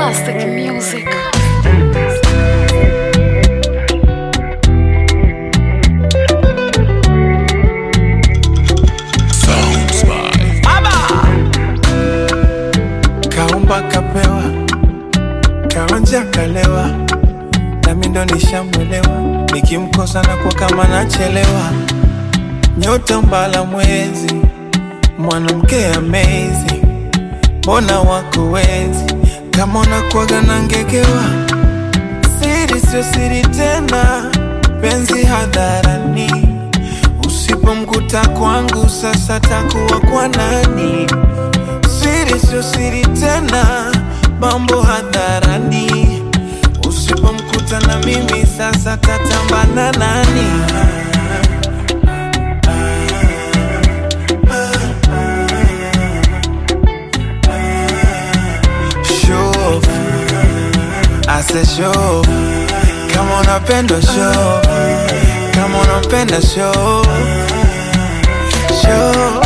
Classic music. Sounds by kaumba kapewa kaonja kalewa nami ndo nishamwelewa nikimkosa na kwa kama nachelewa nyota mbala mwezi mwanamke amazing mbona wako wezi kama unakwaga na ngegewa siri sio siri tena penzi hadharani usipomkuta kwangu sasa takuwa kwa nani siri sio siri tena, mambo hadharani. Usipomkuta na mimi sasa tatambana nani? Show, I said show, kama unapenda show, kama unampenda show, show.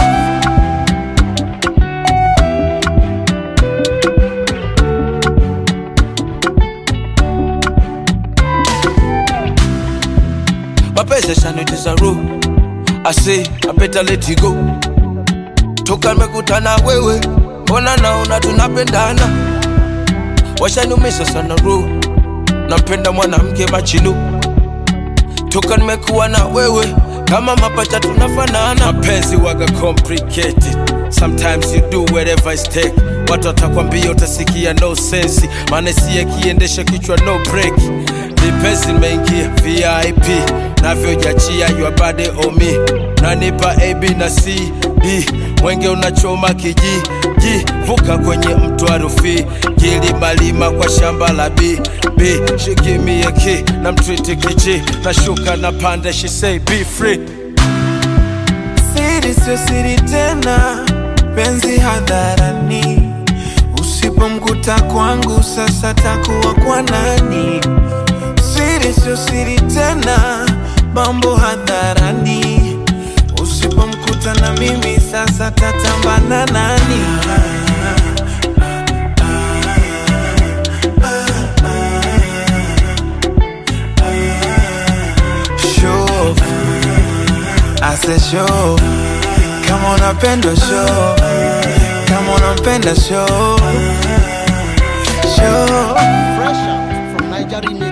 mapenzi yashanitiza roho ase apeta let it go toka nimekutana wewe mbona naona tunapendana washaniumisha sana roho nampenda mwanamke machinu toka nimekuwa na wewe kama mapacha tunafanana mapenzi waga complicated sometimes you do whatever it take watu watakwambia utasikia no sense maana siye kiendesha kichwa no break Vipesi nimeingia VIP navyojachia your body on me nanipa AB na CD mwenge unachoma kiji ji vuka kwenye mto wa Rufiji gilimalima kwa shamba la B B she give me a key na mtwiti kiji nashuka na panda she say be free siri sio siri tena, penzi hadharani. Usipomkuta kwangu sasa takuwa kwa nani? Siri sio siri tena, mambo hadharani. Usipomkuta na mimi sasa tatambana nani? Show, I said show, kama unapenda show, kama unampenda show, show. Fresh out from Nigeria